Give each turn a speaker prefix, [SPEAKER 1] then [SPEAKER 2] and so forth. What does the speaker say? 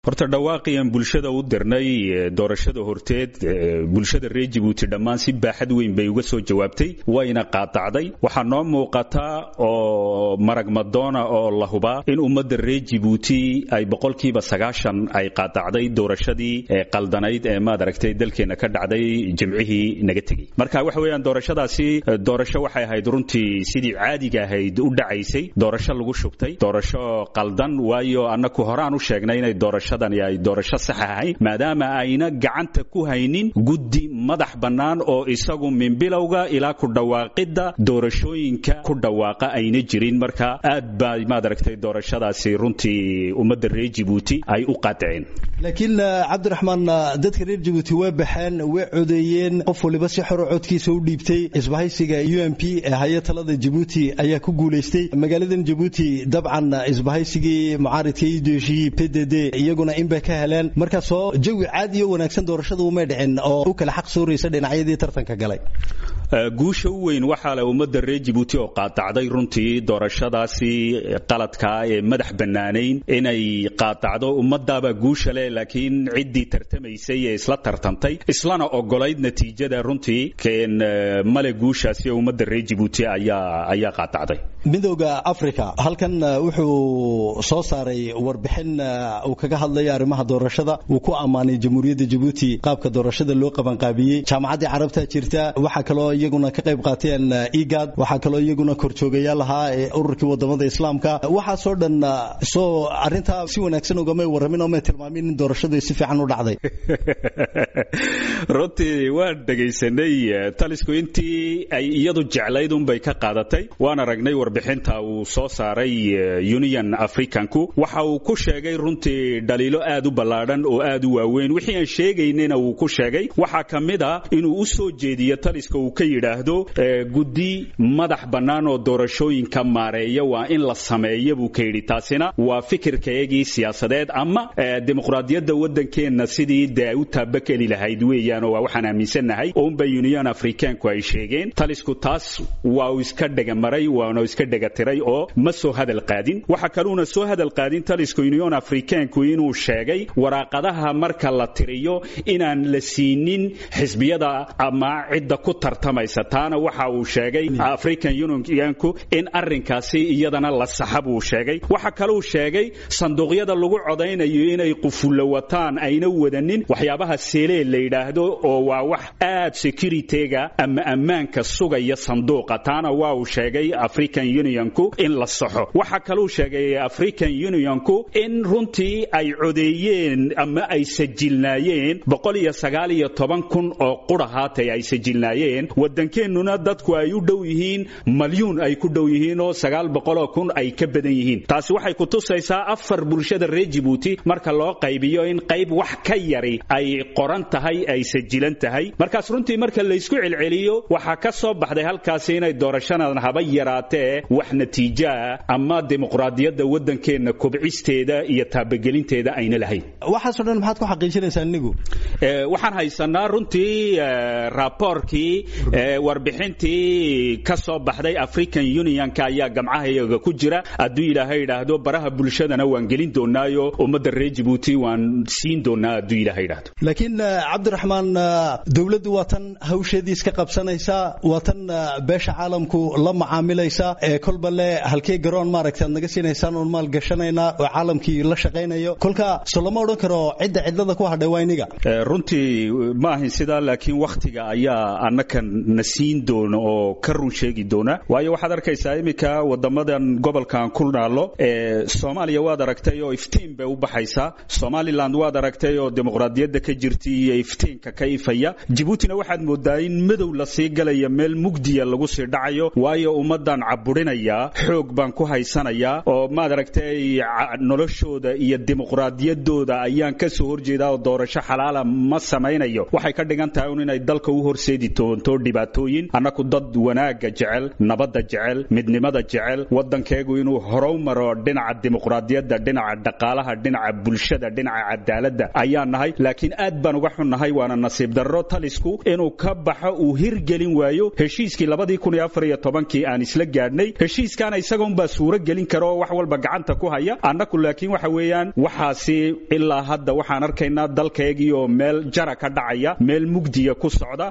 [SPEAKER 1] horta dhawaaqiyan bulshada u dirnay doorashada horteed bulshada reer jabuuti dhammaan si baaxad weyn bay uga soo jawaabtay wayna qaadacday waxaa noo muuqataa oo maragmadoona oo la hubaa in ummadda reer jabuuti ay boqolkiiba sagaashan ay qaadacday doorashadii qaldanayd ee maad aragtay dalkeenna ka dhacday jimcihii naga tegey marka waxa weeyaan doorashadaasi doorasho waxay ahayd runtii sidii caadiga ahayd u dhacaysay doorasho lagu shubtay doorasho qaldan waayo annaku horaan u sheegnay inay doorasho ay doorasho sax ahayn maadaama ayna gacanta ku haynin guddi madax bannaan oo isagu min bilowga ilaa ku dhawaaqidda doorashooyinka ku dhawaaqa ayna jirin marka aad baa maad aragtay doorashadaasi runtii ummadda reer jabuuti ay u qaadaceen
[SPEAKER 2] laakiin cabdiraxmaan dadka reer jabuuti way baxeen way codeeyeen qof waliba si xoro codkiisa u dhiibtay isbahaysiga u m p ee haya talada jabuuti ayaa ku guulaystay magaaladan jabuuti dabcan isbahaysigii mucaaridka iyo doeshiyii p d d iyaguna in bay ka heleen markaasoo jawi caadi iyo wanaagsan doorashada umay dhicin oo u kala xaq sooraysa dhinacyadii tartanka galay
[SPEAKER 1] guusha u weyn waxaa le ummadda reer jabuuti oo qaadacday runtii doorashadaasi qaladkaa ee madax bannaanayn inay qaadacdo ummadaabaa guusha leh laakiin ciddii tartamaysay ee isla tartantay islana ogolayd natiijada runtii male guushaasi ee ummadda reer jabuuti ayaa ayaa qaadacday
[SPEAKER 2] midooda africa halkan wuxuu soo saaray warbixin uu kaga hadlayo arrimaha doorashada uu ku ammaanay jamhuuriyadda jabuuti qaabka doorashada loo qabanqaabiyey jaamacaddii carabta jirta waxaa kaloo iyaguna ka qayb qaateen igad waxaa kaloo iyaguna korjoogayaal ahaa ee ururkii wadamada islaamka waxaasoo dhan soo arintaa si wanaagsan ugamay warramin oo may tilmaamin in doorashadu si fiican u dhacday
[SPEAKER 1] runtii waan dhegaysanay talisku intii ay iyadu jeclayd unbay ka qaadatay waan aragnay warbixinta uu soo saaray union africanku waxa uu ku sheegay runtii dhaliilo aad u ballaadhan oo aad u waaweyn wixii aan sheegaynayna wuu ku sheegay waxaa ka mid a inuu u soo jeediyo taliska uu ka yidhaahdo guddi madax bannaan oo doorashooyinka maareeya waa in la sameeya buu ka yidhi taasina waa fikirkaygii siyaasadeed ama dimuqraadiyadda waddankeenna sidii dee ay u taabakeli lahayd weeyaan oo waa waxaan aaminsannahay ounba union africaanku ay sheegeen talisku taas waa uu iska dhegamaray waana iska dhegatiray oo ma soo hadal qaadin waxa kaluuna soo hadal qaadin taliska union africaanku inuu sheegay waraaqadaha marka la tiriyo inaan la siinin xisbiyada ama cidda ku tartamaysa taana waxa uu sheegay african unionku in arrinkaasi iyadana la saxa buu sheegay waxa kaluu sheegay sanduuqyada lagu codaynayo inay qufulla wataan ayna wadanin waxyaabaha seelee la yidhaahdo oo waa wax aad securityga ama ammaanka sugaya sanduuqa taana waa uu sheegay african unionku in la saxo waxa kaluu sheegay african unionku in runtii ay codeeyeen ama ay sajilnaayeen boqol iyo sagaal iyo toban kun oo qura haatay ay sajilnaayeen waddankeennuna dadku ay u dhow yihiin malyuun ay ku dhow yihiin oo sagaal boqoloo kun ay ka badan yihiin taasi waxay ku tusaysaa afar bulshada reer jabuuti marka loo qaybiyo in qayb wax ka yari ay qoran tahay ay sajilan tahay markaas runtii marka laysku celceliyo waxaa ka soo baxday halkaasi inay doorashadan haba yaraatee wax natiijoa ama dimuqraadiyadda waddankeenna kobcisteeda iyo taabagelinteeda ayna lahayn
[SPEAKER 2] waxaasoo dhan maxaad ku xaqiijinaysaa inigu
[SPEAKER 1] waxaan haysanaa runtii raaboorkii warbixintii ka soo baxday african unionka ayaa gamcahayaga ku jira hadduu ilaahay idhaahdo baraha bulshadana waan gelin doonaayo ummadda reer jabuuti waan siin doonaa hadduu ilaahay idhaahdo
[SPEAKER 2] laakiin cabdiraxmaan dowladdu waa tan hawsheedii iska qabsanaysa waa tan beesha caalamku la macaamilaysa ee kolba le halkee garoon maaragta ad naga siinaysaan oon maal gashanaynaa oo caalamkii la shaqaynayo kolka so lama odhan karo cidda cidlada ku hadhay waa iniga
[SPEAKER 1] runtii ma ahin sidaa laakiin wakhtiga ayaa annaka na siin doona oo ka run sheegi doona waayo waxaad arkaysaa iminka wadamadan gobolkan ku naalo soomaaliya waad aragtay oo iftiin bay u baxaysaa somaliland waad aragtay oo dimuqraadiyadda ka jirtay iyo iftiinka ka ifaya jabuutina waxaad moodaa in madow lasii galaya meel mugdiya lagu sii dhacayo waayo ummadan caburinaya xoog baan ku haysanayaa oo maad aragtay noloshooda iyo dimuqraadiyadooda ayaan kasoo horjeedaa oo doorasho xalaala ma samaynayo waxay ka dhigan tahay un inay dalka u horseedi doonto dhibaatooyin annaku dad wanaagga jecel nabadda jecel midnimada jecel waddankeegu inuu horow maro dhinaca dimuqraadiyadda dhinaca dhaqaalaha dhinaca bulshada dhinaca cadaaladda ayaan nahay laakiin aad baan uga xunnahay waana nasiib darro talisku inuu ka baxo uu hirgelin waayo heshiiskii labadii kun iyo afar iyo tobankii aan isla gaadhnay heshiiskaana isagoonbaa suuro gelin kara oo wax walba gacanta ku haya annaku laakiin waxa weeyaan waxaasi ilaa hadda waxaan arkaynaa dalkaygii oo meel jara ka dhacaya meel mugdiya ku socda